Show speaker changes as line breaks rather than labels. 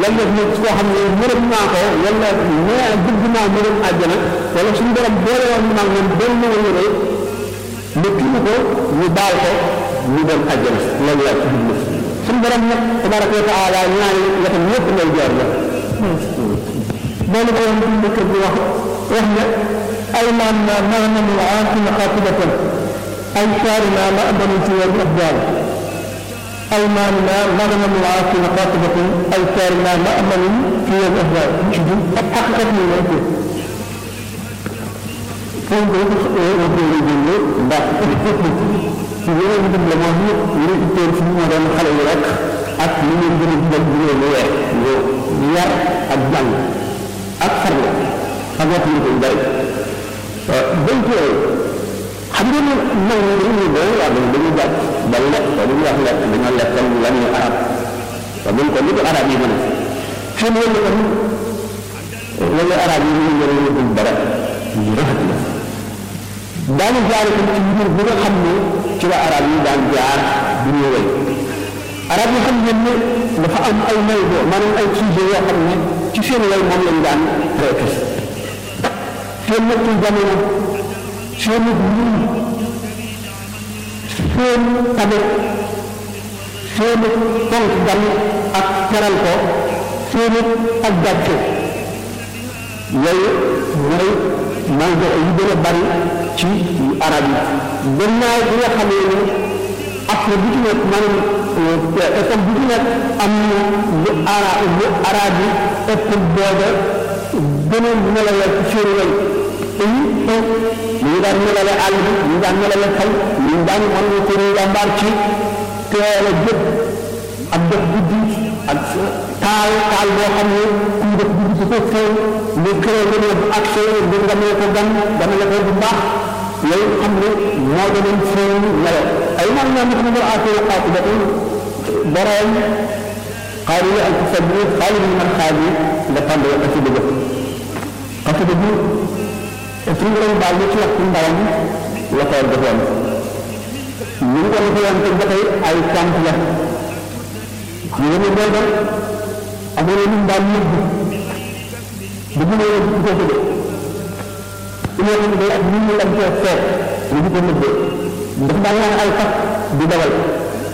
lan def nit koo xam ne mërëm naa ko wala nee bëgg naa mërëm àjjana wala suñu borom boole woon naa moom benn wala rek mu kii ko ñu baal ko ñu dem àjjana loolu laa ci jublu suñu borom nag tabaraka wa taala ñaari wetam yëpp ngay jaar la loolu ko woon ci kër bi wax wax ne ay naan na maanaam aaqina xaatibatan ay saarina ma abanu ci wal afdal ay naan na maanaam aaqina xaatibatan ay saarina ma abanu ci wal afdal ak xaqiqat ni la ko foofu ko ko ko jëndee ndax ci yeneen dëgg la moom ñu ñu itteel ci ñu doon xale yi rek ak ñu leen gën a dugal bu leen weer yar ak jàng ak farlu ak wax ñu koy bari bañ ci xam nga ne mag ñi dañuy doon wax dañu jàpp ba lekk ko dañuy wax lekk dañoo lekkal lan ñu arab te buñ ko ni ko arab yi mën a seen wëllu ko wala arab yi ñu yore ñu dara ñu rafet la daanu jaare ko ci mbir bi nga xam ne ci la arab yi daan jaar bu ñu wéy arab yi xam ngeen ne dafa am ay may bo maanaam ay sujet yoo xam ne ci seen way moom lañ daan traité seen nattu jamono seen muñ seen tabe seen fonk gan ak teral ko seen ak gàcce yooyu mooy mango yu gën a bari ci arab yi gannaaw bi nga xamee ne après bu ci nekk maanaam école bu ci nekk am na lu ara lu arab yi ëpp booba gën a melale ci seen way te ñu daan melale àll bi ñu daan melale xel ñu daan mën na ko jàmbaar ci teel a jëpp ak def guddi ak taal taal boo xam ne ku def guddi ci ko feeñ mu këree nga ne bu accès bu nga ne ko gan dana la ko bu baax loolu xam ne moo doon feeñ melo ay man naa nit mu aatee xaatu ba borom xaari ak sabbi xaali bi man xaali la tànd ak ci dëgg xasida bi suñu borom baal ñu ci waxtu ndawam la ko defoon ñu ngi ko defoon te ba tey ay sant la ñu ngi leen doon amoon na ñu daan yëgg bu ñu nee ci ko de su ñu day ak nit ñi lañ cee seet ñu di ko nëbbee ndax daan naa ay fas di dawal